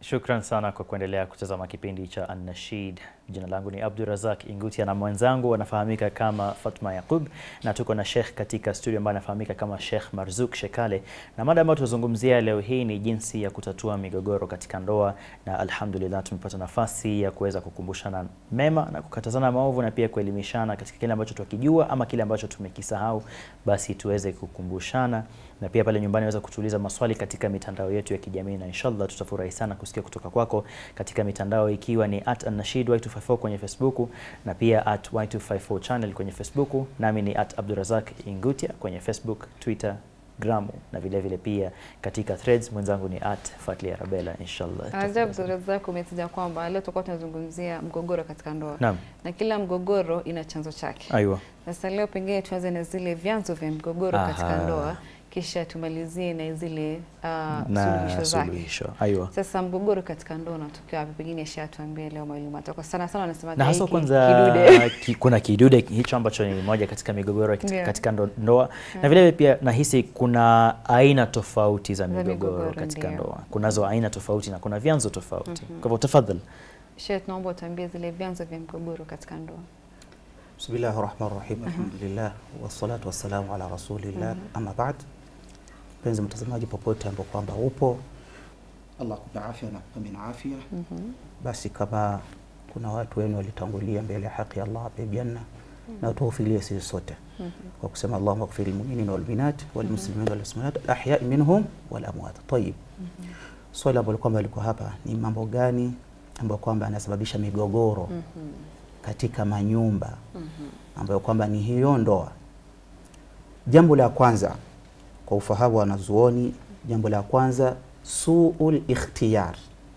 Shukran sana kwa kuendelea kutazama kipindi cha An-Nashid. Jina langu ni Abdurazak Ingutia na mwenzangu anafahamika kama Fatma Yaqub, na tuko na Sheikh katika studio ambaye anafahamika kama Sheikh Marzuk Shekale, na mada ambayo tunazungumzia leo hii ni jinsi ya kutatua migogoro katika ndoa, na alhamdulillah tumepata nafasi ya kuweza kukumbushana mema na kukatazana maovu na pia kuelimishana katika kile ambacho tukijua ama kile ambacho tumekisahau, basi tuweze kukumbushana na pia pale nyumbani waweza kutuuliza maswali katika mitandao yetu ya kijamii, na inshallah tutafurahi sana kusikia kutoka kwako katika mitandao ikiwa ni at An-Nashid Y254 kwenye Facebook na pia at Y254 channel kwenye Facebook, nami ni at Abdurazak Ingutia kwenye Facebook, Twitter, Gramu na vile vile pia katika threads mwenzangu ni at Fatli Arabella inshallah. Ajabu Abdurazak, umetaja kwamba leo tutakuwa tunazungumzia mgogoro katika ndoa Naam. na kila mgogoro ina chanzo chake. Aiwa. Sasa leo pengine tuanze na zile vyanzo vya mgogoro katika Aha. ndoa, kisha tumalizie na zile uh, Na suluhisho zake. suluhisho. Aiwa. Sasa mgogoro katika ndoa unatokea wapi? Pengine shatuambie leo mwalimu atakuwa sana sana anasema na hasa hiki kwanza kidude. ki, kuna kidude hicho ambacho ni moja katika migogoro katika, Yeah. katika ndo, ndoa na vile vile pia nahisi kuna aina tofauti za Za migogoro migogoro, katika ndio. ndoa. Kunazo aina tofauti na kuna vyanzo tofauti. Kwa hivyo tafadhali. Shehe, tunaomba utuambie zile vyanzo vya mgogoro katika ndoa. Bismillahi rahmani rahim, alhamdulillah wassalatu wassalamu ala rasulillah, amma baad. Mpenzi mtazamaji popote ambao kwamba upo, Allah akupe afya na kupe na afya. Basi kama kuna watu wenu walitangulia mbele ya haki ya Allah ape janna na tuwafilie sisi sote kwa kusema Allahumma ighfir lilmuminina walminat walmuslimina walmuslimat alahyai minhum walamwat. Tayib, swali ambalo kwamba liko hapa ni mambo gani ambayo kwamba yanasababisha migogoro katika manyumba ambayo kwamba ni hiyo ndoa. Jambo la kwanza kwa ufahamu wa wanazuoni, jambo la kwanza suul ikhtiyar.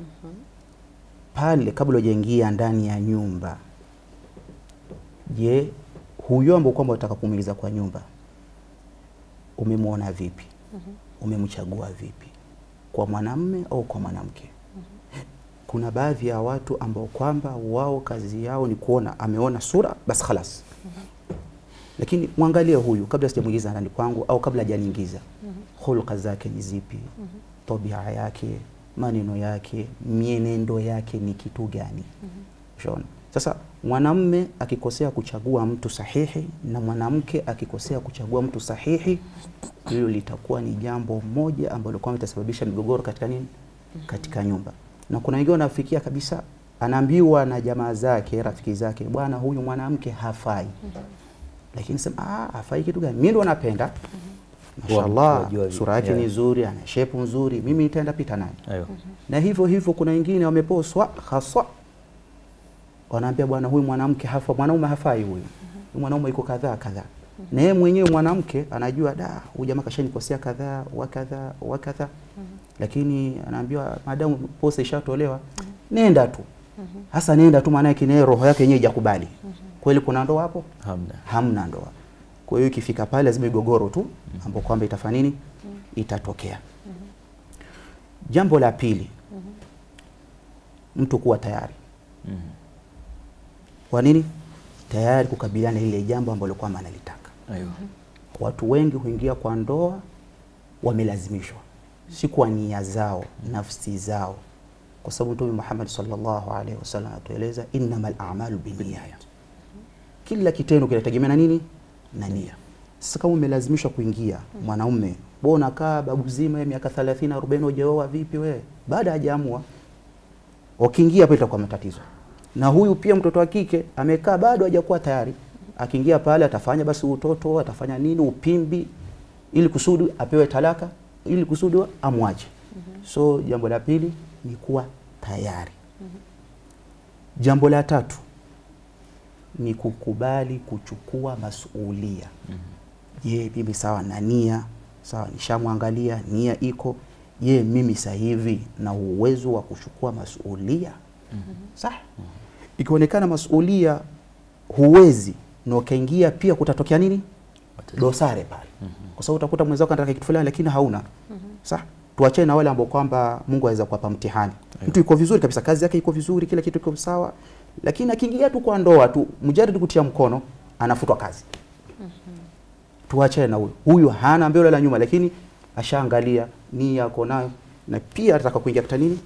Pale kabla hujaingia ndani ya nyumba, je, huyo ambao kwamba unataka kumwingiza kwa nyumba umemwona vipi? Umemchagua vipi, kwa mwanamme au kwa mwanamke? Kuna baadhi ya watu ambao kwamba wao kazi yao ni kuona ameona sura basi khalas. Lakini mwangalie huyu kabla sijamuingiza ndani kwangu au kabla hajaniingiza, hulka zake ni zipi? Tabia yake, maneno yake, mienendo yake ni kitu gani? Unaona? Sasa mwanamme akikosea kuchagua mtu sahihi na mwanamke akikosea kuchagua mtu sahihi, hilo litakuwa ni jambo moja ambalo kwamba litasababisha migogoro katika nini, katika nyumba. Na kuna wengine wanafikia kabisa, anaambiwa na jamaa zake, rafiki zake, bwana, huyu mwanamke hafai. Lakini sema ah, hafai kitu gani? Mimi ndo napenda mashallah, wajua vi- sura yake yeah. ni nzuri, ana shepu nzuri, mimi nitaenda pita naye Aiwa. na hivyo hivyo kuna wengine wameposwa haswa, wanaambia bwana, huyu mwanamke hafa, mwanaume hafai huyu, huyu mwanaume yuko kadhaa kadhaa, na yeye mwenyewe mwanamke anajua da, huyu jamaa kashanikosea kadhaa wa kadhaa wa kadhaa, lakini anaambiwa madamu posa ishatolewa, nenda tu hasa, nenda tu, maana yake naye roho yake yenyewe ijakubali. Kweli kuna ndoa hapo? Hamna. hamna ndoa. Kwa hiyo ikifika pale lazima migogoro tu ambapo kwamba itafanya nini, itatokea. Jambo la pili, mtu kuwa tayari. Mhm. Kwa nini? Tayari kukabiliana na ile jambo ambalo kwamba analitaka. Aiwa. Watu wengi huingia kwa ndoa wamelazimishwa, si kwa nia zao, nafsi zao, kwa sababu Mtume Muhammad sallallahu alaihi wasallam atueleza innamal a'malu binniyat, kila kitendo kinategemea na nini? Na nia. Sasa kama umelazimishwa kuingia, mwanaume wewe unakaa babu zima ya miaka 30 40, hujaoa vipi wewe? Baada hajaamua, wakiingia hapo itakuwa matatizo. Na huyu pia mtoto wa kike amekaa bado hajakuwa tayari, akiingia pale atafanya basi utoto, atafanya nini, upimbi, ili kusudi apewe talaka, ili kusudi amwache. So jambo la pili ni kuwa tayari. Jambo la tatu ni kukubali kuchukua masuulia. Je, mimi sawa na nia, sawa nishamwangalia, nia iko. Je, mimi sasa hivi na uwezo wa kuchukua masuulia? Sawa. Ikionekana masuulia huwezi na ukaingia pia, kutatokea nini? Dosare pale, kwa sababu utakuta mwenzako anataka kitu fulani lakini hauna. Sawa. Tuachane na wale ambao kwamba Mungu aweza kuwapa mtihani. Mtu yuko vizuri kabisa, kazi yake iko vizuri, kila kitu kiko sawa, lakini akiingia tu kwa ndoa tu, mjaridi kutia mkono, anafutwa kazi. Tuachane na huyo. Huyu hana mbele wala nyuma, lakini ashaangalia nia yako nayo, na pia anataka kuingia katika nini,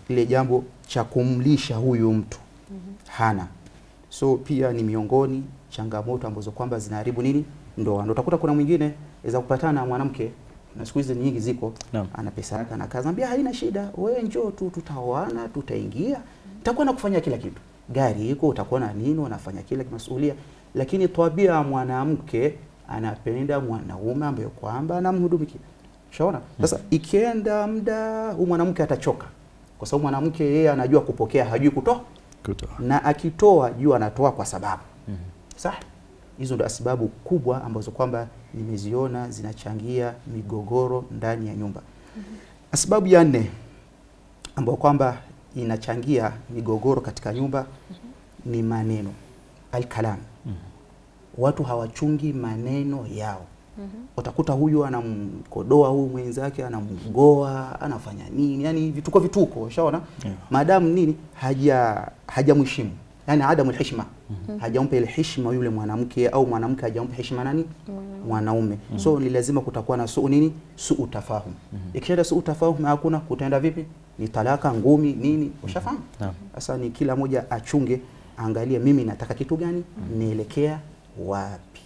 ile jambo cha kumlisha huyu mtu hana so pia ni miongoni changamoto ambazo kwamba zinaharibu nini ndoa ndo utakuta kuna mwingine aweza kupatana na mwanamke na siku hizi nyingi ziko Naam. ana pesa yake ana kazi ambia haina shida wewe njoo tu tutaoana tutaingia nitakuwa nakufanyia kila kitu gari iko utakuwa na nini unafanya kila masuhulia lakini tabia ya mwanamke anapenda mwanaume ambaye kwamba anamhudumikia shaona sasa ikienda muda huyu mwanamke atachoka kwa sababu mwanamke yeye anajua kupokea hajui kutoa Kutoa. na akitoa juu anatoa kwa sababu sawa hizo ndo sababu kubwa ambazo kwamba nimeziona zinachangia migogoro ndani ya nyumba sababu ya nne ambayo kwamba inachangia migogoro katika nyumba ni maneno alkalam watu hawachungi maneno yao utakuta huyu anamkodoa huyu mwenzake anamgoa anafanya nini yani vituko vituko ushaona Yeah. maadamu nini haja hajamheshimu yani adamu heshima hajampa ile heshima yule mwanamke au mwanamke hajampa heshima nani mwanaume so ni lazima kutakuwa na suu nini suu tafahum ikishaenda suu tafahum hakuna kutaenda vipi ni talaka ngumi nini ushafahamu Naam. sasa ni kila moja achunge angalie mimi nataka kitu gani nielekea wapi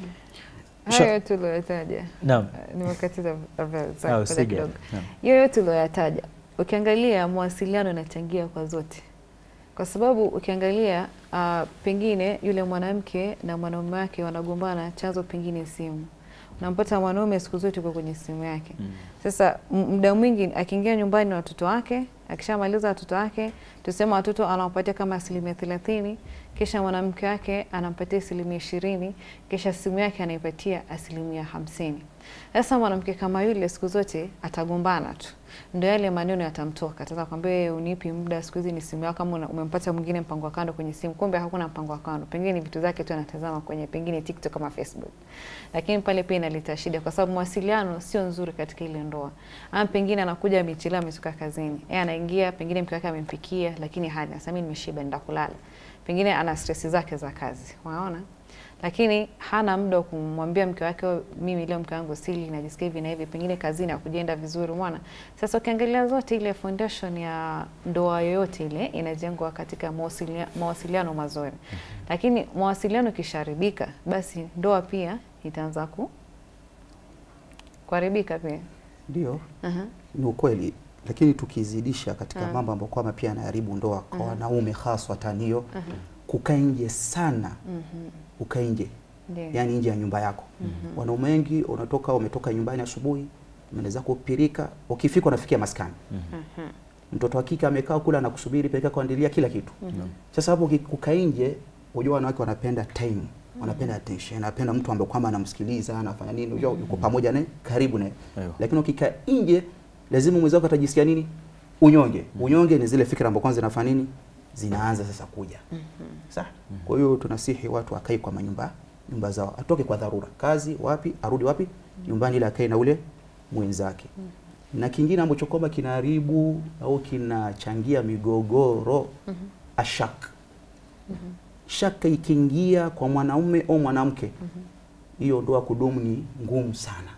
Hayo yote uliyoyataja Naam. eh, nimekatiza Rafael, sorry, Ah, ngoja usije. kidogo. Naam. hiyo yote uliyoyataja ukiangalia mawasiliano yanachangia kwa zote kwa sababu ukiangalia uh, pengine yule mwanamke na mwanaume wake wanagombana chanzo pengine simu unampata mwanaume siku zote uko kwenye simu yake Mm. sasa m- muda mwingi akiingia nyumbani na watoto wake akishamaliza watoto wake tusema watoto anawapatia kama asilimia thelathini kisha mwanamke wake anampatia asilimia ishirini kisha simu yake anaipatia asilimia hamsini sasa mwanamke kama yule siku zote atagombana tu ndo yale maneno yatamtoka ataanza kwambia wewe unipi muda siku hizi ni simu yako kama una- umempata mwingine mpango wa kando kwenye simu kumbe hakuna mpango wa kando pengine ni vitu zake tu anatazama kwenye pengine TikTok kama Facebook lakini pale pia inaleta shida kwa sababu mawasiliano sio nzuri katika ile ndoa ama pengine anakuja amechelewa ametoka kazini yeye anaingia pengine mke wake amempikia lakini hali sasa mimi nimeshiba nenda kulala pengine ana stress zake za kazi unaona lakini hana muda wa kumwambia mke wake "Oh, mimi leo mke wangu sili najisikia hivi na hivi pengine kazini hakujenda vizuri mwana sasa ukiangalia zote ile foundation ya ndoa yoyote ile inajengwa katika mawasilia, mawasiliano mazuri lakini mawasiliano ikisharibika basi ndoa pia itaanza ku kuharibika pia ndio Aha. ni ukweli lakini tukizidisha katika Ah. mambo ambayo kwamba pia yanaharibu ndoa kwa Mhm. wanaume haswatan hiyo Aha. kukaa nje sana Mhm. ukae nje Ndio. yani nje ya nyumba yako Mhm. wanaume wengi unatoka umetoka nyumbani asubuhi umeenda kupirika ukifika unafikia maskani Aha. mtoto wa kike amekaa kula na kusubiri peleka kuandalia kila kitu Naam. sasa hapo uki- kukaa nje unajua wanawake wanapenda time wanapenda attention wanapenda mtu ambaye kwamba anamsikiliza anafanya nini unajua yuko pamoja naye karibu naye Aiyo. lakini ukikaa nje lazima mwenzako atajisikia nini unyonge unyonge ni zile fikra ambazo kwanza zinafanya nini zinaanza sasa kuja sawa kwa hiyo tunasihi watu wakae kwa manyumba nyumba zao atoke kwa dharura kazi wapi arudi wapi nyumbani ili akae na ule mwenzake na kingine ambacho kwamba kinaharibu au kinachangia migogoro ashak shaka ikiingia kwa mwanaume au mwanamke hiyo ndoa kudumu ni ngumu sana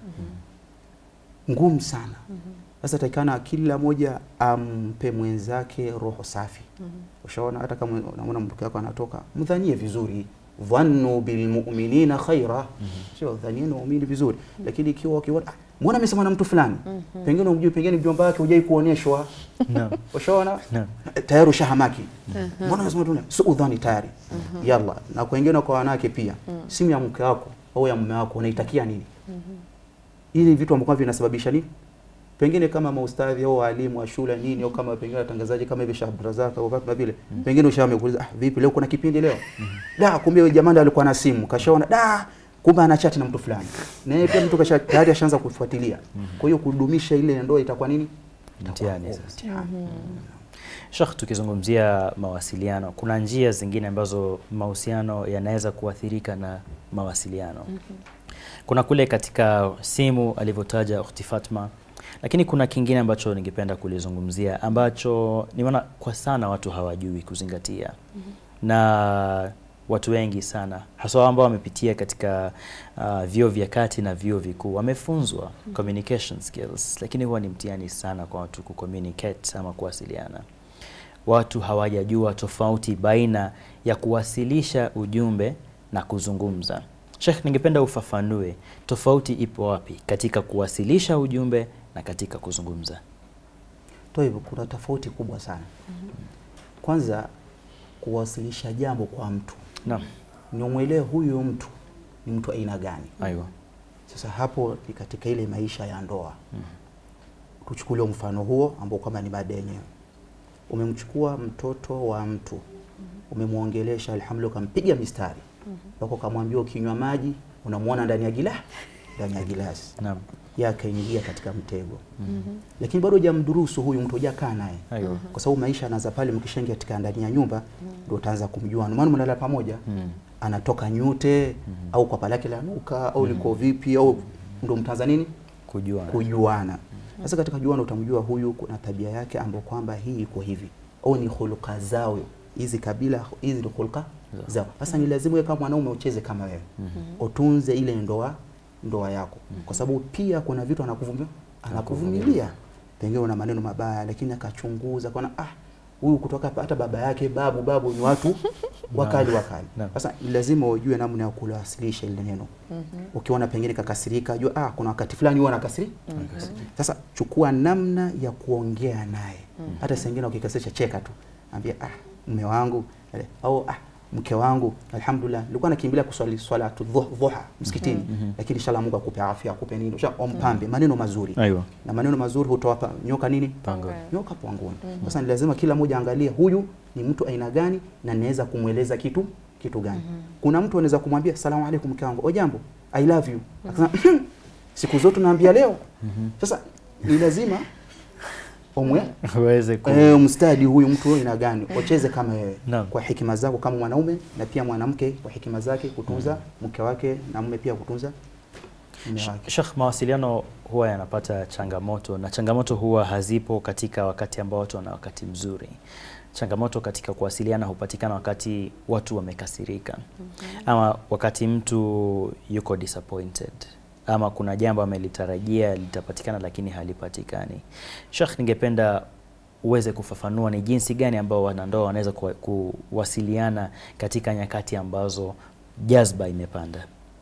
ngumu sana sasa takikana kila moja ampe mwenzake roho safi ushaona hata kama unaona mke wako anatoka mdhanie vizuri dhannu bilmu'minina khaira sio dhanieni waumini vizuri lakini ikiwa ukiona ah, mbona amesema na mtu fulani pengine umjui pengine mjomba wake hujai kuonyeshwa Naam. ushaona Naam. tayari ushahamaki mbona unasema tu si udhani tayari yalla na kwa wengine kwa wanawake pia simu ya mke wako au ya mume wako unaitakia nini ili vitu ambavyo vinasababisha nini pengine kama maustadhi au walimu wa shule nini au kama pengine watangazaji kama hivi Sheikh Abdulrazak au kama vile pengine ushamekuuliza ah, vipi leo kuna kipindi leo da kumbe yule jamaa ndo alikuwa na simu kashaona da kumbe ana chat na mtu fulani na yeye pia mtu kasha tayari ashaanza kufuatilia kwa hiyo kudumisha ile ndoa itakuwa nini Itakuwa Mtihani ngumu, sasa. mtihani. Sheikh, tukizungumzia mawasiliano, kuna njia zingine ambazo mahusiano yanaweza kuathirika na mawasiliano. Kuna kule katika simu alivyotaja Ukhti Fatma, lakini kuna kingine ambacho ningependa kulizungumzia ambacho nimeona kwa sana watu hawajui kuzingatia na watu wengi sana haswa ambao wamepitia katika uh, vyuo vya kati na vyuo vikuu wamefunzwa communication skills, lakini huwa ni mtihani sana kwa watu kucommunicate ama kuwasiliana. watu hawajajua tofauti baina ya kuwasilisha ujumbe na kuzungumza. Sheikh, ningependa ufafanue tofauti ipo wapi katika kuwasilisha ujumbe na katika kuzungumza. Kwa hivyo kuna tofauti kubwa sana. Kwanza kuwasilisha jambo kwa mtu Naam. ni umwelewe huyu mtu ni mtu aina gani. Aiwa. Sasa hapo ni katika ile maisha ya ndoa. Tuchukulie mfano huo ambao kwamba ni mada yenyewe. Umemchukua mtoto wa mtu, umemwongelesha, alhamdulillah, ukampiga mistari mpaka ukamwambia ukinywa maji unamwona ndani ya gila ndani ya gilasi, Naam. yeye akaingia katika mtego, lakini bado hujamdurusu huyu mtu, hujakaa naye Aiwa. kwa sababu maisha anaanza pale, mkishaingia katika ndani ya nyumba ndio utaanza kumjua, ndio maana mnalala pamoja Mm. anatoka nyute au kwa palake la nuka au liko vipi au ndo mtaanza nini Kujua. kujuana. Sasa katika juana utamjua huyu kuna tabia yake ambayo kwamba hii iko hivi au ni huluka zao hizi kabila hizi ni huluka zao. Sasa ni lazima wewe kama mwanaume ucheze kama wewe utunze ile ndoa ndoa yako, kwa sababu pia kuna vitu anakuvumilia anakuvumilia, pengine una maneno mabaya, lakini akachunguza kaona ah huyu kutoka hapa, hata baba yake babu babu ni watu wakali wakali. Naam. Sasa ni lazima ujue namna ya kuwasilisha ile neno. Ukiona pengine kakasirika, jua ah, kuna wakati fulani huwa anakasiri. Sasa chukua namna ya kuongea naye. Hata saa ingine ukikasirisha, cheka tu, ambia ah, mume wangu eh, au ah, mke wangu, alhamdulillah, nilikuwa nakimbilia kuswali swala tu dhuh- dhuha msikitini, lakini inshallah Mungu akupe afya, akupe nini, usha ompambe maneno mazuri, Aiwa. na maneno mazuri hutoa pa- nyoka nini Pango. nyoka pangoni. Sasa ni lazima kila mmoja angalie huyu ni mtu aina gani na naweza kumweleza kitu kitu gani. Kuna mtu anaweza kumwambia salamu alaikum mke wangu, ojambo, I love you. Akasema siku zote naambia leo. Sasa ni lazima umwe Uweze ku eh, mstadi huyu mtu aina gani, ucheze kama wewe Naam. kwa hekima zako kama mwanaume, na pia mwanamke kwa hekima zake kutunza mke wake na mume pia kutunza mume wake. Sheikh, mawasiliano huwa yanapata changamoto na changamoto huwa hazipo katika wakati ambao watu wana wakati mzuri. Changamoto katika kuwasiliana hupatikana wakati watu wamekasirika, ama wakati mtu yuko disappointed, ama kuna jambo amelitarajia litapatikana lakini halipatikani. Sheikh, ningependa uweze kufafanua ni jinsi gani ambao wanandoa wanaweza kuwa- kuwasiliana katika nyakati ambazo jazba imepanda.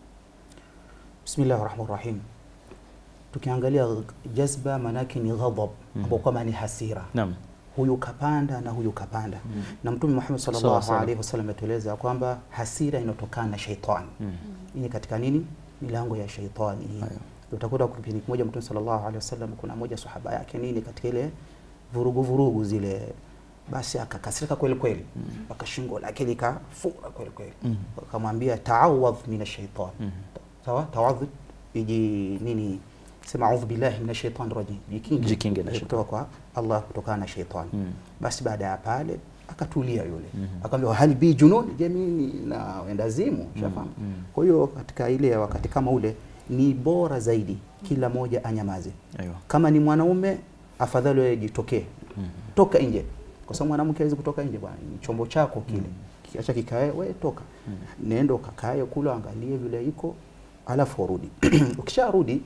Bismillah rahmani rahim. Tukiangalia jazba maanake ni ghadhab ambao kwamba ni hasira Naam. huyu kapanda na huyu kapanda na Mtume Muhammad Sawa, sallallahu sawa. alaihi wasallam ametueleza kwamba hasira inatokana na shaitani. Hii ni katika nini? Milango ya shaitani hii. Ayo. Utakuta kipindi kimoja Mtume sallallahu alaihi wasallam kuna moja sahaba yake nini katika ile vurugu vurugu zile basi akakasirika kweli kweli mpaka shingo lake likafura kweli kweli Mm. akamwambia taawadh min ashaitan sawa tawadh iji nini sema audhu billahi min ashaitan rajim jikinge Jikinge na kutoka kwa Allah kutokana na shaitani Mm. basi baada ya pale akatulia yule akamwambia hal bi junun je mimi na wenda zimu shafahamu kwa hiyo katika ile wakati kama ule ni bora zaidi kila moja anyamaze Aiyo. kama ni mwanaume afadhali wewe jitokee toka nje kwa sababu mwanamke hawezi kutoka nje bwana ni chombo chako kile kiacha kikae wewe toka nenda ukakae kula angalie vile iko alafu urudi ukisharudi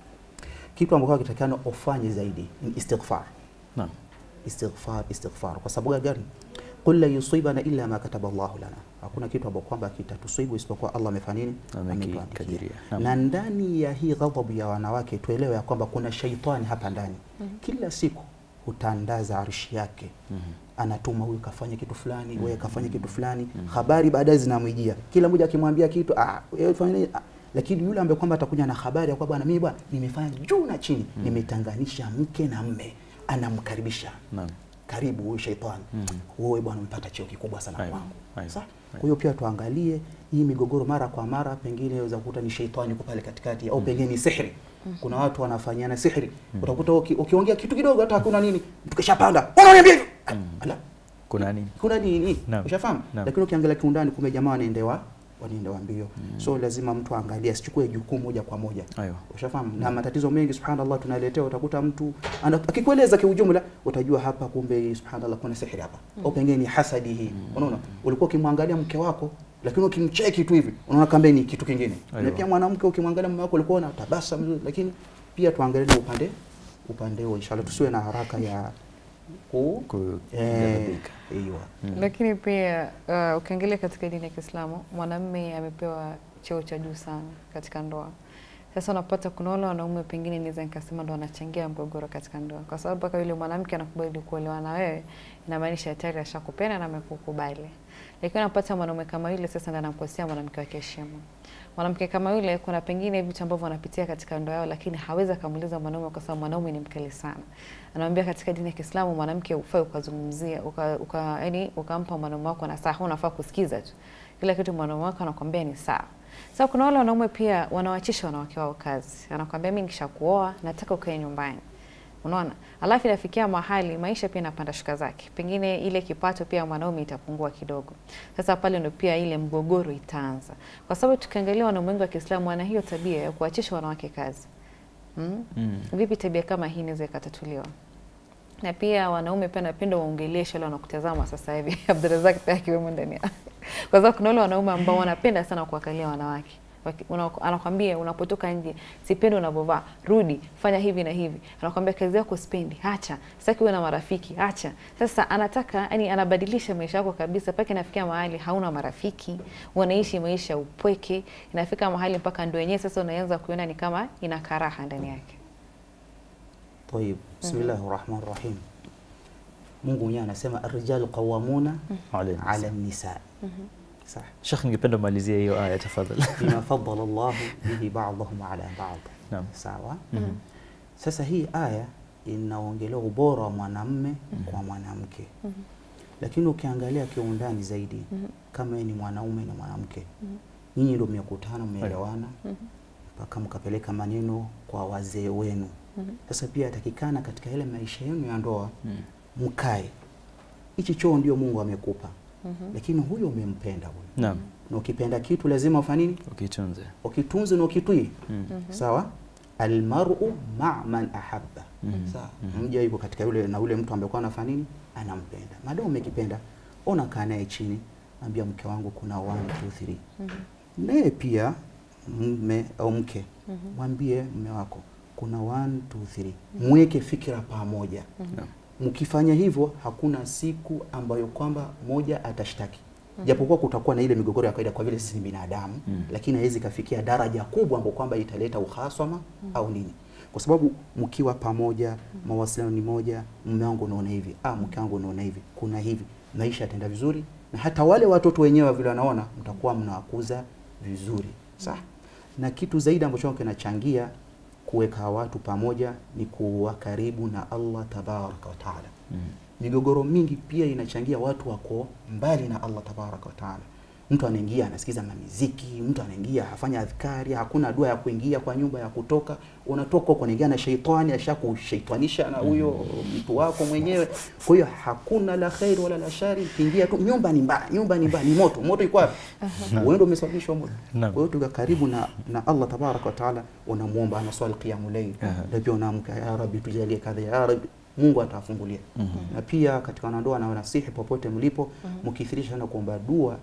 kitu ambacho kitakana ufanye zaidi ni istighfar Naam. istighfar istighfar kwa sababu gani qul la yusibana illa ma kataba Allahu lana hakuna kitu ambacho kwamba kitatusibu isipokuwa Allah amefanya nini Amekikadiria. Ametuandikia. Naam. na ndani ya hii ghadhabu ya wanawake tuelewe ya kwamba kuna shaitani hapa ndani kila siku hutandaza arshi yake anatuma huyu kafanya kitu fulani wewe kafanya kitu fulani habari baadaye zinamwijia kila mmoja akimwambia kitu ah wewe fanya nini ah. lakini yule ambaye kwamba atakuja na habari ya kwamba bwana mimi bwana nimefanya juu na chini nimetanganisha mke na mme anamkaribisha Naam. karibu huyu shaitani wewe bwana umepata cheo kikubwa sana Aiyo, kwangu aiyo, Sawa? kwa hiyo pia tuangalie hii migogoro mara kwa mara pengine waweza kukuta ni shaitani yuko pale katikati au pengine ni sihri kuna watu wanafanyana sihri utakuta uki- ukiongea kitu kidogo hata hakuna nini mtu kishapanda unaniambia hivyo ala Kuna nini? kuna nini Naam. ushafahamu Naam. lakini ukiangalia kiundani kumbe jamaa wanaendewa wanaendewa mbio so lazima mtu aangalie asichukue jukumu moja kwa moja Aiyo. ushafahamu na matatizo mengi subhanallah tunaletewa utakuta mtu ana- akikueleza kiujumla utajua hapa kumbe subhanallah kuna sihiri hapa au pengine ni hasadi hii unaona ulikuwa ukimwangalia mke wako lakini ukimcheki tu hivi unaona kambe ni kitu kingine na Aiyo. pia mwanamke ukimwangalia mume wako ulikuwa unatabasa mzuri lakini pia tuangalie na upande upande huo inshallah tusiwe na haraka ya ku Ku- eh, kughadhabika. aiwa. Lakini pia uh, ukiangalia katika dini ya Kiislamu mwanamume amepewa cheo cha juu sana katika ndoa. Sasa unapata kuna wale wanaume pengine naweza nikasema ndo wanachangia mgogoro katika ndoa, kwa sababu mpaka yule mwanamke anakubali kuolewa na wewe, inamaanisha tayari ashakupenda na amekukubali. Lakini unapata mwanaume kama yule sasa ndo anamkosea mwanamke wake heshima. Mwanamke kama yule, kuna pengine vitu ambavyo wanapitia katika ndoa yao, lakini hawezi akamuuliza mwanaume kwa sababu mwanaume ni mkali sana. Anamwambia katika dini ya Kiislamu mwanamke ufai ukazungumzia uka, uka, yani ukampa mwanaume wako na saa unafaa kusikiza tu kila kitu mwanaume wako anakwambia ni sawa. Sasa kuna wale wanaume pia wanawachisha wanawake wao kazi, anakwambia mimi nikishakuoa nataka ukae nyumbani, unaona. Alafu inafikia mahali maisha pia inapanda shuka zake, pengine ile kipato pia mwanaume itapungua kidogo. Sasa pale ndo pia ile mgogoro itaanza, kwa sababu tukiangalia wanaume wengi wa Kiislamu wana hiyo tabia ya kuwachisha wanawake kazi. Mm? Mm. Vipi tabia kama hii inaweza ikatatuliwa? Na pia wanaume pia napenda waongeleshe wale wanakutazama sasa hivi, Abdurazak pia akiwemo ndani yao, kwa sababu kuna wale wanaume ambao wanapenda sana kuangalia wanawake Waki- una- anakwambia unapotoka nje, sipendi unavyovaa, rudi fanya hivi na hivi. Anakwambia kazi yako sipendi, acha, sitaki uwe na marafiki, acha. Sasa anataka yani, anabadilisha maisha yako kabisa, mpaka inafikia mahali hauna marafiki, unaishi maisha ya upweke. Inafika mahali mpaka ndio yenyewe sasa unaanza kuiona ni kama ina karaha ndani yake. Tayib, bismillahi rahmani rahim. Mungu mwenyewe anasema arrijalu qawamuna Alayhi ala salam. nisa. Sawa. Sheikh, ningependa umalizie hiyo aya tafadhali. bima faddala Allahu bihi ba'dahum ala ba'd. Naam. Sawa. Mhm. Sasa hii aya inaongelea ubora wa mwanamme kwa mwanamke, lakini ukiangalia kiundani zaidi, kama yeye ni mwanaume na mwanamke, nyinyi ndio mmekutana, mmeelewana mpaka mkapeleka maneno kwa wazee wenu. Sasa pia yatakikana katika ile maisha yenu ya ndoa mkae, hichi choo ndio Mungu amekupa, lakini huyo umempenda huyo, Naam, na ukipenda kitu lazima ufanye nini? ukitunze. ukitunze na ukitwii Mm. sawa almaru ma man ahabba Mhm. sawa mja yuko katika yule na yule mtu ambaye kwa anafanya nini anampenda madamu umekipenda ona kaa naye chini ambia mke wangu kuna 1 2 3 naye pia mme au mke mwambie mme wako kuna 1 2 3 mweke fikira pamoja Naam. mkifanya hivyo hakuna siku ambayo kwamba moja atashtaki japokuwa kutakuwa na ile migogoro ya kawaida kwa vile sisi ni binadamu Mm. lakini haiwezi kafikia daraja kubwa ambapo kwamba italeta uhasama au nini kwa sababu mkiwa pamoja mawasiliano ni moja mume wangu unaona hivi ah mke wangu unaona hivi kuna hivi maisha yataenda vizuri na hata wale watoto wenyewe vile wanaona mtakuwa mnawakuza vizuri sawa na kitu zaidi ambacho kinachangia kuweka watu pamoja ni kuwa karibu na Allah tabaraka wa taala Mm. migogoro mingi pia inachangia watu wako mbali na Allah tabaraka wa taala. Mtu anaingia anasikiza mamiziki, mtu anaingia hafanya adhkari, hakuna dua ya kuingia kwa nyumba ya kutoka. Unatoka huko unaingia na sheitani, ashakushaitanisha na huyo mtu wako mwenyewe. Kwa hiyo hakuna la kheri wala la shari, kiingia tu nyumba ni mbaya, nyumba ni mbaya, ni moto. Moto iko wapi? Wewe ndio umesababisha moto. Naam. Kwa hiyo tuka karibu na, na Allah tabaraka wa taala, unamuomba anaswali qiyamul layl, Aha. na pia unaamka ya rabbi tujalie kadha ya rabbi Mungu atawafungulia. Mhm. Na pia katika wanandoa na wanasihi popote mlipo, mkithirisha sana kuomba dua,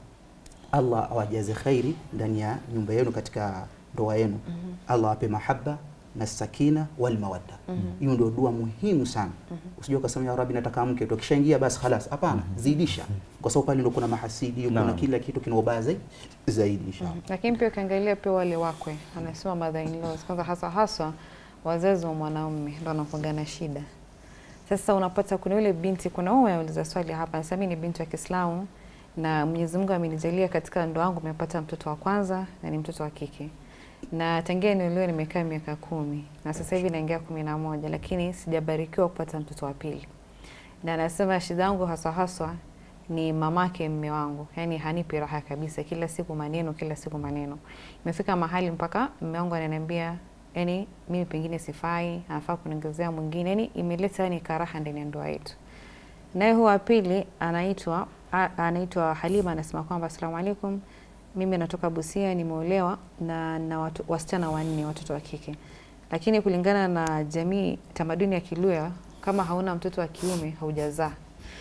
Allah awajaze khairi ndani ya nyumba yenu, katika ndoa yenu. Allah ape mahaba na sakina wal mawadda. Hiyo ndio dua muhimu sana. Usije ukasema ya Rabbi nataka mke tu, kishaingia basi khalas. Hapana, zidisha, kwa sababu pale ndio kuna mahasidi, kuna Naam. kila kitu kina ubaya zaidi zaidi inshallah. Lakini pia ukiangalia pia wale wakwe, anasema mother in laws, kwanza hasa haswa wazazi wa mwanaume ndo wanakuanga na shida. Sasa unapata kuna yule binti, kuna wewe unauliza swali hapa, sasa mimi ni binti wa Kiislamu na Mwenyezi Mungu amenijalia katika ndoa yangu nimepata mtoto wa kwanza na ni mtoto wa kike. Na tangia niliolewa nimekaa miaka kumi na sasa hivi naingia kumi na moja lakini sijabarikiwa kupata mtoto wa pili. Na anasema shida yangu haswa haswa ni mamake mme wangu, yaani hanipi raha kabisa, kila siku maneno, kila siku maneno. Imefika mahali mpaka mme wangu ananiambia yani mimi pengine sifai, anafaa kuniongezea mwingine, yani imeleta yani karaha ndani ya ndoa yetu. Naye huyu wa pili anaitwa a- anaitwa Halima, anasema kwamba asalamu alaikum, mimi natoka Busia, nimeolewa na na watu, wasichana wanne, watoto wa kike, lakini kulingana na jamii, tamaduni ya Kiluya, kama hauna mtoto wa kiume haujazaa.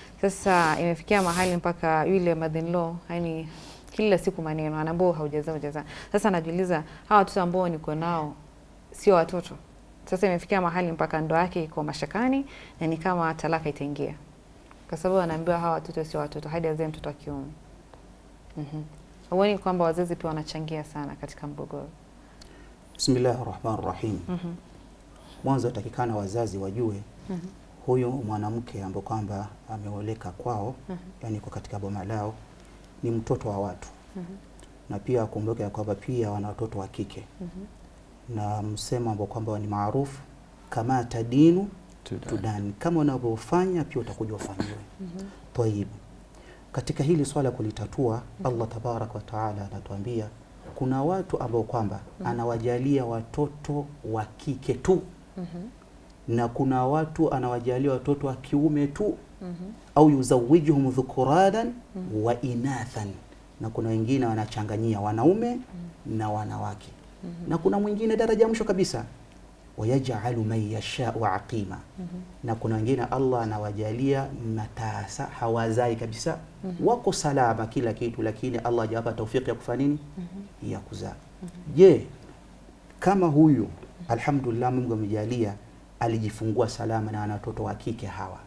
Sasa imefikia mahali mpaka yule mother-in-law yani kila siku maneno anaambia haujazaa hujazaa. Sasa anajiuliza hawa watoto ambao niko nao sio watoto Sasa imefikia mahali mpaka ndoa yake iko mashakani na ni kama talaka itaingia, kwa sababu anaambiwa hawa watoto sio watoto hadi azae mtoto wa kiume. Mhm. Huoni kwamba wazazi pia wanachangia sana katika mgogoro? Bismillahi rahmani rahim. Mhm. Mwanzo atakikana wazazi wajue Mhm. huyu mwanamke ambaye kwamba ameoleka kwao, Mhm. yani kwa katika boma lao, ni mtoto wa watu, Mhm. na pia akumbuke ya kwamba pia wana watoto wa kike, Mhm. na msemo ambao kwamba ni maarufu kama tadinu tudani, kama unavyofanya pia utakuja ufanyiwe. Mhm. Tayib, katika hili swala kulitatua, Allah tabarak wa taala anatuambia kuna watu ambao kwamba anawajalia watoto wa kike tu Mhm. na kuna watu anawajalia watoto wa kiume tu Mhm. au yuzawijuhum dhukuranan wa inathan, na kuna wengine wanachanganyia wanaume na wanawake, na kuna mwingine daraja ya mwisho kabisa wayajalu man yashau aqima, na kuna wengine Allah anawajalia matasa hawazai kabisa, wako salama kila kitu, lakini Allah hajawapa taufiki ya kufanya nini, ya kuzaa. Je, kama huyu alhamdulillah, Mungu amejalia alijifungua salama na ana watoto wa kike hawa,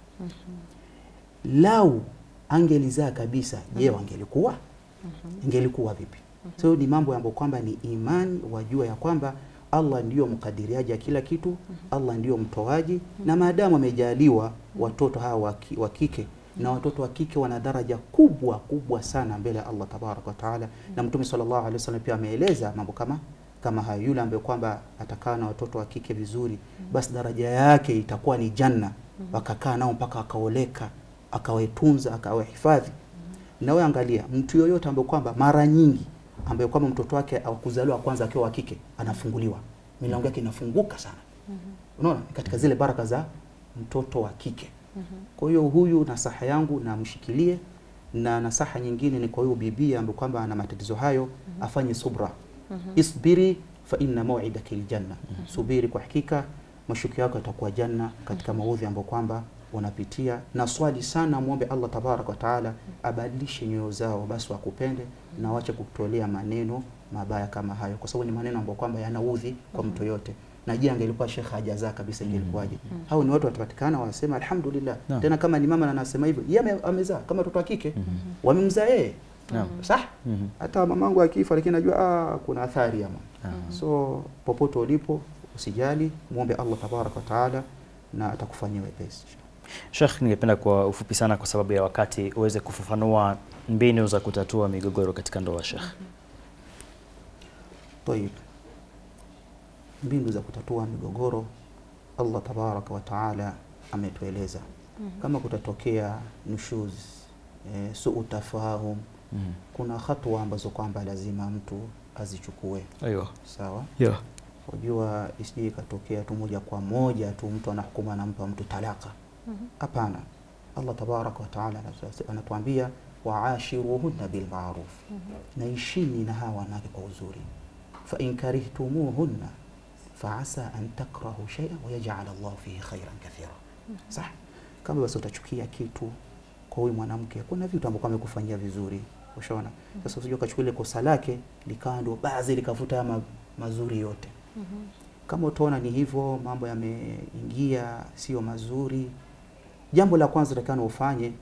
lau angelizaa kabisa, je, wangelikuwa ingelikuwa vipi? So ni mambo ambayo kwamba ni imani, wajua ya kwamba Allah ndiyo mkadiriaji ya kila kitu, Allah ndiyo mtoaji, na maadamu amejaliwa watoto hawa wa ki- wa kike na watoto wa kike wana daraja kubwa kubwa sana mbele ya Allah tabaraka wa taala, na Mtume sallallahu alaihi wasallam pia ameeleza mambo kama kama hayo. Yule ambaye kwamba atakaa na watoto wa kike vizuri, basi daraja yake itakuwa ni janna, wakakaa nao mpaka akaoleka, akawetunza, akawahifadhi. Na wewe angalia mtu yoyote ambaye kwamba mara nyingi ambaye kwamba mtoto wake akuzaliwa kwanza akiwa wa kike anafunguliwa, milango yake inafunguka sana. Unaona, katika zile baraka za mtoto wa kike. Kwa hiyo huyu nasaha yangu namshikilie, na nasaha nyingine ni kwa huyu bibi ambaye kwamba ana matatizo hayo afanye subra. Isbiri fa inna maw'idaka aljanna, subiri, kwa hakika mashukio yako yatakuwa janna katika maudhi ambayo kwamba unapitia, na swali sana, muombe Allah tabarak wa taala abadilishe nyoyo zao, basi wakupende na wache kutolea maneno mabaya kama hayo, kwa sababu ni maneno ambayo kwamba yanaudhi kwa mtu yote. Na je, angelikuwa shekhe hajazaa kabisa ingelikuwaje? Hao ni watu watapatikana wasema alhamdulillah. Naam. Tena kama ni mama na anasema hivyo, yeye ame- amezaa kama mtoto wa kike, wamemzaa yeye Naam. Sah? Mhm. Hata mamangu akifa, lakini najua ah, kuna athari ama. Ah. So popote ulipo usijali, muombe Allah tabaraka wa taala na atakufanyia wepesi. Sheikh, ningependa kwa ufupi sana kwa sababu ya wakati uweze kufafanua mbinu za kutatua migogoro katika ndoa Sheikh. Tayib, mbinu za kutatua migogoro Allah tabaraka wa taala ametueleza. Kama kutatokea nushuz, e, suu tafahum, Mhm. kuna hatua ambazo kwamba lazima mtu azichukue. Aiyo. Sawa, Yeah. unajua isije ikatokea tu moja kwa moja tu mtu anahukuma anampa mtu talaka. Hapana, Allah tabaraka wa taala anatu- anatuambia waashiruhunna bilmaruf, naishini na hawa wanawake kwa uzuri. Fa in karihtumuhunna faasa an takrahu shay'an wa yaj'al Allah fihi khairan kathira. Sah, kama basi utachukia kitu kwa huyu mwanamke, kuna vitu ambavyo amekufanyia vizuri, ushaona. Sasa usije ukachukua ile kosa lake likawa ndio basi likafuta haya ma, mazuri yote. Kama utaona ni hivyo, mambo yameingia sio mazuri, jambo la kwanza utakana ufanye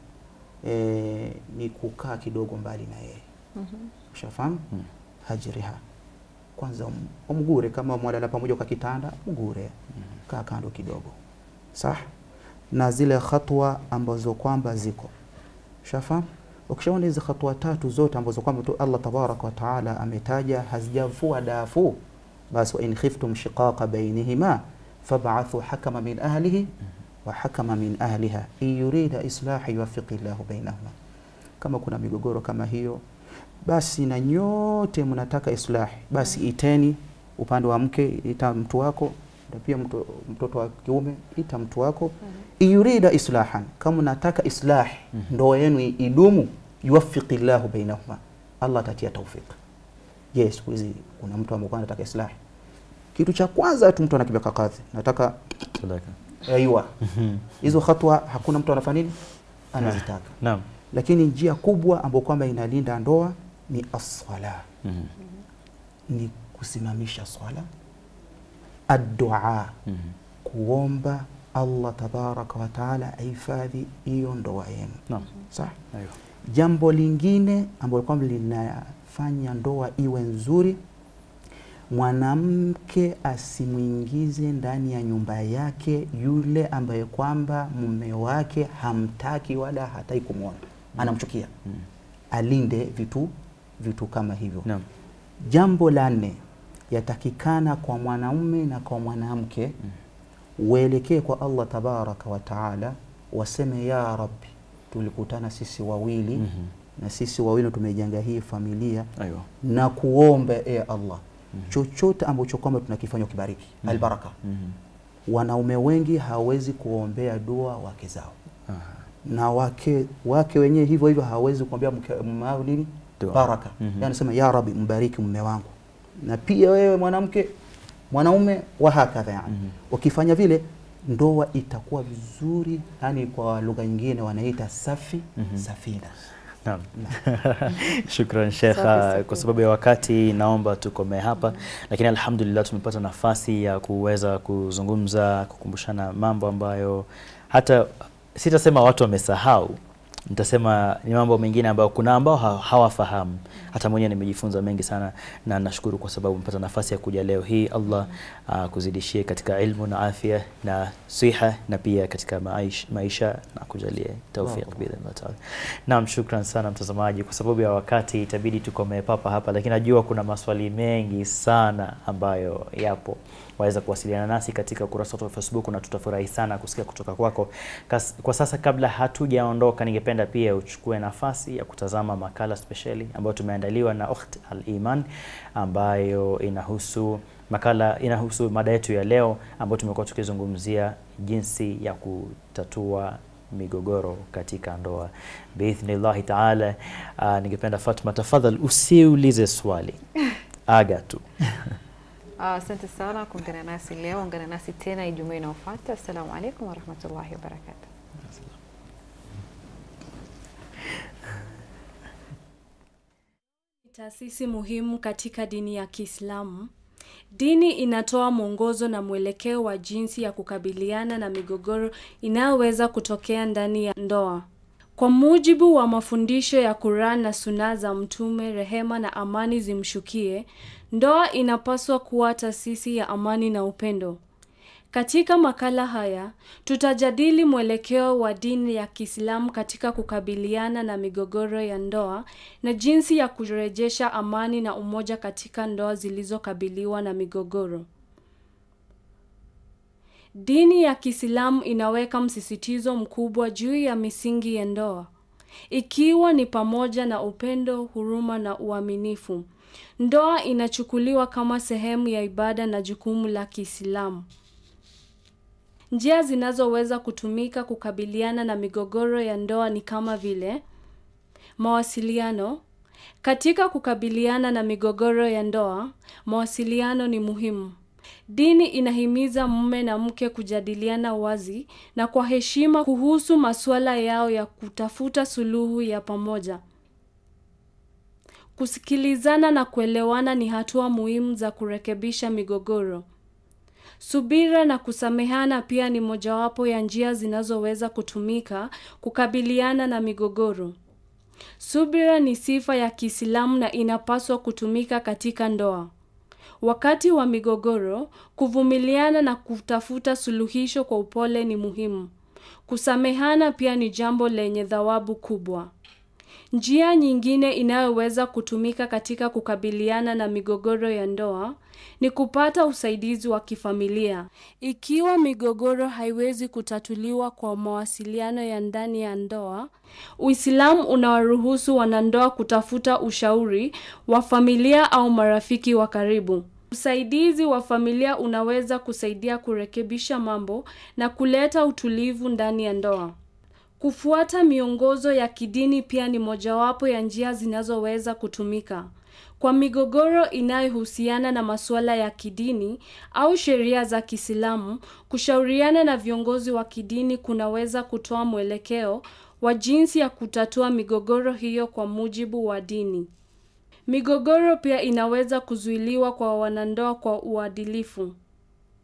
e, ni kukaa kidogo mbali na yeye. Ushafahamu? Mm. Hajriha kwanza, um- umgure kama mwalala pamoja kwa kitanda, mgure, kaa kando kidogo, sah na zile hatua ambazo kwamba ziko shafahamu. Ukishaona hizi hatua tatu zote ambazo kwamba tu Allah tabaraka wa taala ametaja hazijavua dafu, basi wa in khiftum shiqaqa bainihima fab'athu hakama min ahlihi wa hakama min ahliha in yurida islaha yuwaffiqi llahu bainahuma. Kama kuna migogoro kama hiyo, basi na nyote mnataka islahi, basi iteni upande wa mke, ita mtu wako na pia mto, mtoto wa kiume ita mtu wako in yurida islahan, kama unataka islahi ndoa yenu idumu, yuwaffiqi llahu bainahuma, Allah atatia tawfiq. Je, siku hizi kuna mtu ambaye anataka islahi? Kitu cha kwanza tu mtu anakibeka kadhi, nataka Talaka. aiwa hizo hatua, hakuna mtu anafanya nini, anazitaka. Naam. Lakini njia kubwa ambayo kwamba inalinda ndoa ni as-sala, Mhm. ni kusimamisha swala addua kuomba Allah tabaraka wa taala ahifadhi hiyo ndoa yenu. Naam. Sawa. Aiyo. Jambo lingine ambalo kwamba linafanya ndoa iwe nzuri, mwanamke asimwingize ndani ya nyumba yake yule ambaye kwamba mume wake hamtaki wala hataki kumwona, anamchukia. Alinde vitu vitu kama hivyo. Naam. Jambo la nne, yatakikana kwa mwanaume na kwa mwanamke uelekee kwa Allah tabaraka wa taala, waseme ya Rabbi, tulikutana sisi wawili Mhm. na sisi wawili tumejenga hii familia Aiyo. na kuomba e Allah chochote ambacho kwamba tunakifanya ukibariki albaraka. Mhm. Wanaume wengi hawezi kuombea dua wake zao Aha. na wake wake wenyewe hivyo hivyo hawezi kuombea mke- mume wao nini Dua. baraka. Mhm. Yani sema ya Rabbi, mbariki mume wangu, na pia wewe mwanamke mwanaume wa hakadha yani. Mhm. Ukifanya vile ndoa itakuwa vizuri, yani kwa lugha nyingine wanaita safi Mhm. safina. Naam. Shukran Sheikh, Safi, ah, safi. kwa sababu ya wakati naomba tukomee hapa, lakini alhamdulillah tumepata nafasi ya kuweza kuzungumza, kukumbushana mambo ambayo hata sitasema watu wamesahau, nitasema ni mambo mengine ambayo kuna ambao ha- hawafahamu. Hata mwenyewe nimejifunza mengi sana, na nashukuru kwa sababu mpata nafasi ya kuja leo hii. Allah akuzidishie katika ilmu na afya na siha na pia katika maisha, maisha na kujalie tawfiq Wow. biidhnillah taala. Naam, shukran sana mtazamaji. Kwa sababu ya wakati itabidi tukomee papa hapa, lakini najua kuna maswali mengi sana ambayo yapo. Waweza kuwasiliana nasi katika ukurasa wetu wa Facebook na tutafurahi sana kusikia kutoka kwako. Kas, kwa sasa kabla hatujaondoka, ningependa pia uchukue nafasi ya kutazama makala spesheli ambayo tumeandaliwa na Ukht Al-Iman ambayo inahusu makala inahusu mada yetu ya leo ambayo tumekuwa tukizungumzia jinsi ya kutatua migogoro katika ndoa biidhnillahi taala. Uh, ningependa Fatma, tafadhali usiulize swali, aga tu. Ah, Asante sana kuungana nasi leo. Ungana nasi tena Ijumaa inayofuata. Assalamu alaikum warahmatullahi wabarakatuh. Taasisi muhimu katika dini ya Kiislamu. Dini inatoa mwongozo na mwelekeo wa jinsi ya kukabiliana na migogoro inayoweza kutokea ndani ya ndoa. Kwa mujibu wa mafundisho ya Quran na Sunna za Mtume, rehema na amani zimshukie, ndoa inapaswa kuwa taasisi ya amani na upendo. Katika makala haya tutajadili mwelekeo wa dini ya Kiislamu katika kukabiliana na migogoro ya ndoa na jinsi ya kurejesha amani na umoja katika ndoa zilizokabiliwa na migogoro. Dini ya Kiislamu inaweka msisitizo mkubwa juu ya misingi ya ndoa, ikiwa ni pamoja na upendo, huruma na uaminifu. Ndoa inachukuliwa kama sehemu ya ibada na jukumu la Kiislamu. Njia zinazoweza kutumika kukabiliana na migogoro ya ndoa ni kama vile mawasiliano. Katika kukabiliana na migogoro ya ndoa, mawasiliano ni muhimu. Dini inahimiza mume na mke kujadiliana wazi na kwa heshima kuhusu masuala yao ya kutafuta suluhu ya pamoja. Kusikilizana na kuelewana ni hatua muhimu za kurekebisha migogoro. Subira na kusamehana pia ni mojawapo ya njia zinazoweza kutumika kukabiliana na migogoro. Subira ni sifa ya Kiislamu na inapaswa kutumika katika ndoa. Wakati wa migogoro, kuvumiliana na kutafuta suluhisho kwa upole ni muhimu. Kusamehana pia ni jambo lenye thawabu kubwa. Njia nyingine inayoweza kutumika katika kukabiliana na migogoro ya ndoa ni kupata usaidizi wa kifamilia. Ikiwa migogoro haiwezi kutatuliwa kwa mawasiliano ya ndani ya ndoa, Uislamu unawaruhusu wanandoa kutafuta ushauri wa familia au marafiki wa karibu. Usaidizi wa familia unaweza kusaidia kurekebisha mambo na kuleta utulivu ndani ya ndoa. Kufuata miongozo ya kidini pia ni mojawapo ya njia zinazoweza kutumika. Kwa migogoro inayohusiana na masuala ya kidini au sheria za Kiislamu, kushauriana na viongozi wa kidini kunaweza kutoa mwelekeo wa jinsi ya kutatua migogoro hiyo kwa mujibu wa dini. Migogoro pia inaweza kuzuiliwa kwa wanandoa kwa uadilifu.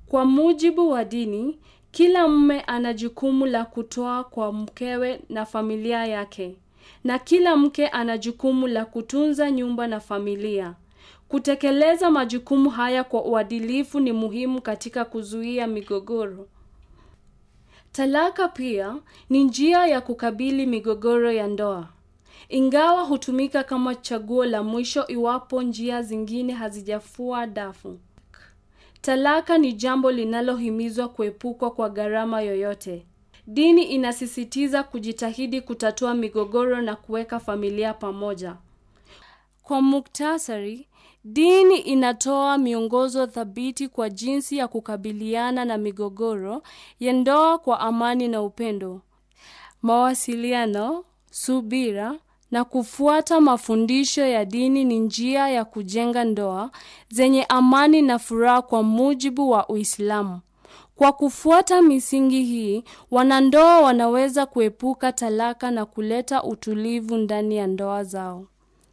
Kwa mujibu wa dini, kila mume ana jukumu la kutoa kwa mkewe na familia yake, na kila mke ana jukumu la kutunza nyumba na familia. Kutekeleza majukumu haya kwa uadilifu ni muhimu katika kuzuia migogoro. Talaka pia ni njia ya kukabili migogoro ya ndoa. Ingawa hutumika kama chaguo la mwisho iwapo njia zingine hazijafua dafu. Talaka ni jambo linalohimizwa kuepukwa kwa gharama yoyote. Dini inasisitiza kujitahidi kutatua migogoro na kuweka familia pamoja. Kwa muktasari, dini inatoa miongozo thabiti kwa jinsi ya kukabiliana na migogoro ya ndoa kwa amani na upendo. Mawasiliano, subira na kufuata mafundisho ya dini ni njia ya kujenga ndoa zenye amani na furaha kwa mujibu wa Uislamu. Kwa kufuata misingi hii, wanandoa wanaweza kuepuka talaka na kuleta utulivu ndani ya ndoa zao.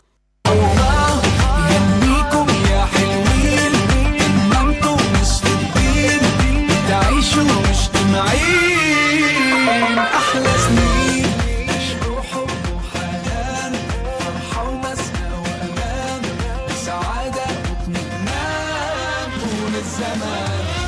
يهنيكم يا حلوين ما انتم مش فاضيين تعيشوا مجتمعين احلى سنين عشقوا حب وحنان فرحة ومسنى وامان سعادة واطمئنان طول الزمان